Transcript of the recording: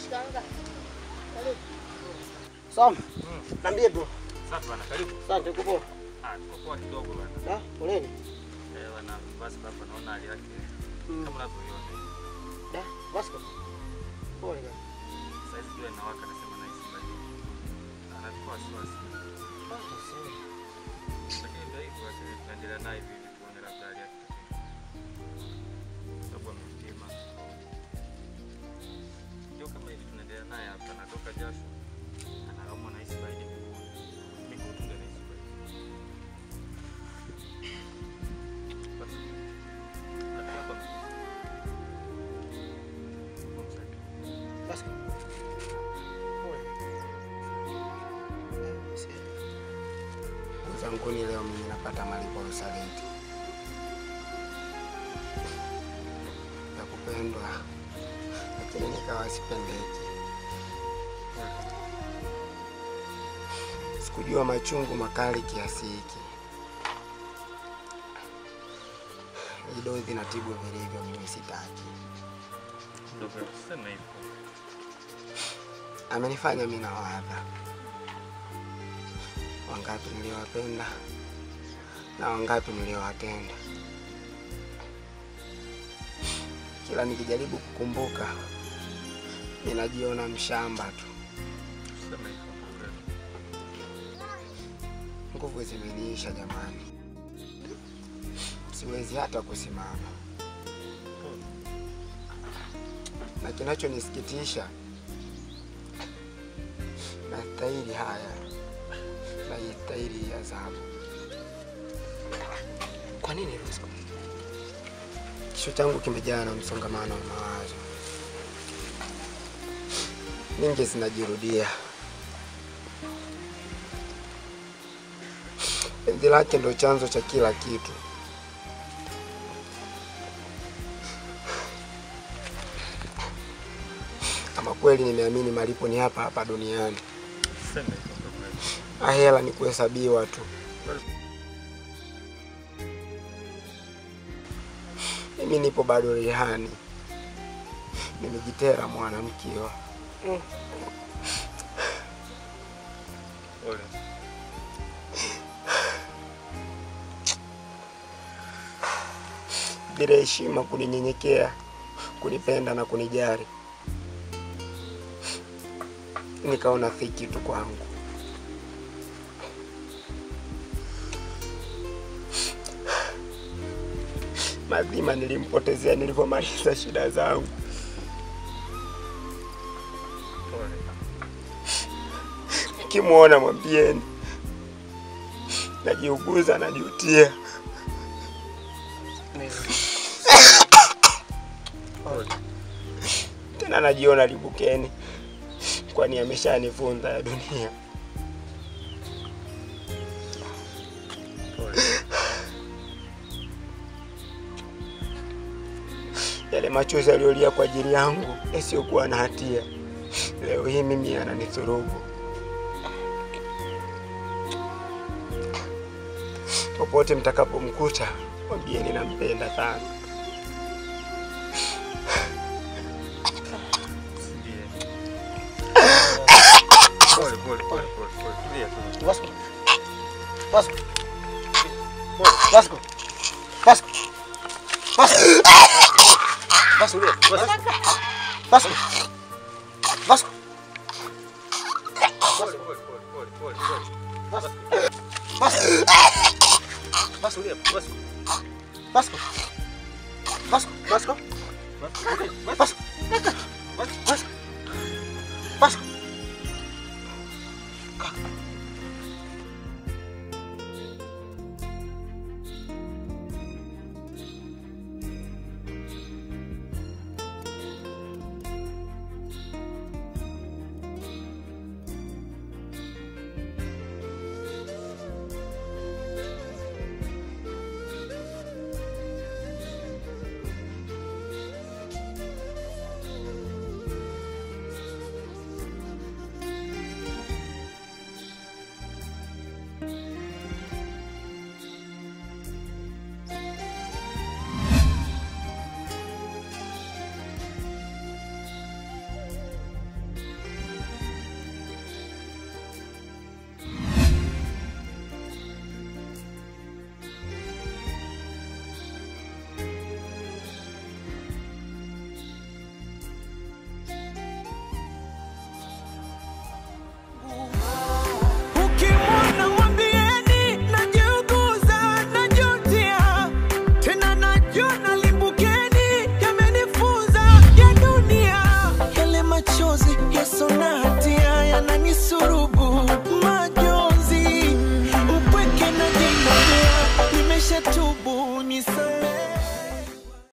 Shikanga. Karibu. Sawa. Niambie bro. Safi bwana, karibu. Asante uko poa. Ah, tuko poa kidogo bwana. Da, poleni. Eh, bwana, basi hapa naona hali yake Mm. kama unavyoiona. Da, Vasco. Pole kaka. Sasa hivi jua inawaka nasema na hisi bali. Anachukua wasiwasi. Ah, sawa. Lakini ndio hivyo basi tunaendelea naye hivi hivi tuone labda hali yake. Sababu amepima. Ndio kama hivi tunaendelea naye hapa anatoka jasho. Anaumwa na hisi baridi miguu. Miguu tu ndio anahisi baridi. Basi. Hata hapa Vasco. Pole. Eh, si- Uzanguni leo mimi napata malipo Rosalenti ya kupendwa, lakini nikawa sipendeki. Sikujua machungu makali kiasi hiki. Hii dozi na tibu vilivyo, mimi sitaki. Ndio sema hivyo. amenifanya mimi na wadha wangapi niliowapenda na wangapi niliowatenda. Kila nikijaribu kukumbuka, ninajiona mshamba tu, Sema hivyo. nguvu zimeniisha jamani, siwezi hata kusimama, na kinachonisikitisha nastahili haya, naistahili hii adhabu. Kwa nini Rosco? Kichwa changu kimejaa na msongamano wa mawazo, nyingi zinajirudia. Penzi lake ndo chanzo cha kila kitu. Ama kweli nimeamini malipo ni hapa hapa duniani, Sema hivyo ndio kweli. ahela ni kuhesabiwa tu. Mimi nipo bado rehani, nimejitera mwanamkiwa. Pole. bila heshima, kuninyenyekea, kunipenda na kunijali. Nikaona si kitu kwangu. Mazima nilimpotezea nilivyomaliza shida zangu. Pole. Nikimwona mwambieni, najiuguza, najutia. Pole. tena najiona libukeni, kwani ameshanifunza ya dunia. Pole. Yale machozi aliyolia kwa ajili yangu yasiyokuwa na hatia, leo hii mimi ananidhurubu. Popote mtakapomkuta, mwambieni nampenda sana. Ndiye. Pole, pole, pole, pole, pole. Tulia tu. Vasco. Vasco. Vasco. Vasco. Vasco. Vasco. Vasco. Vasco. Pole, pole, pole, pole, pole, pole. Vasco. Vasco. Vasco. Tulia, basi. Vasco. Vasco. Vasco. Vasco. Vasco. Vasco.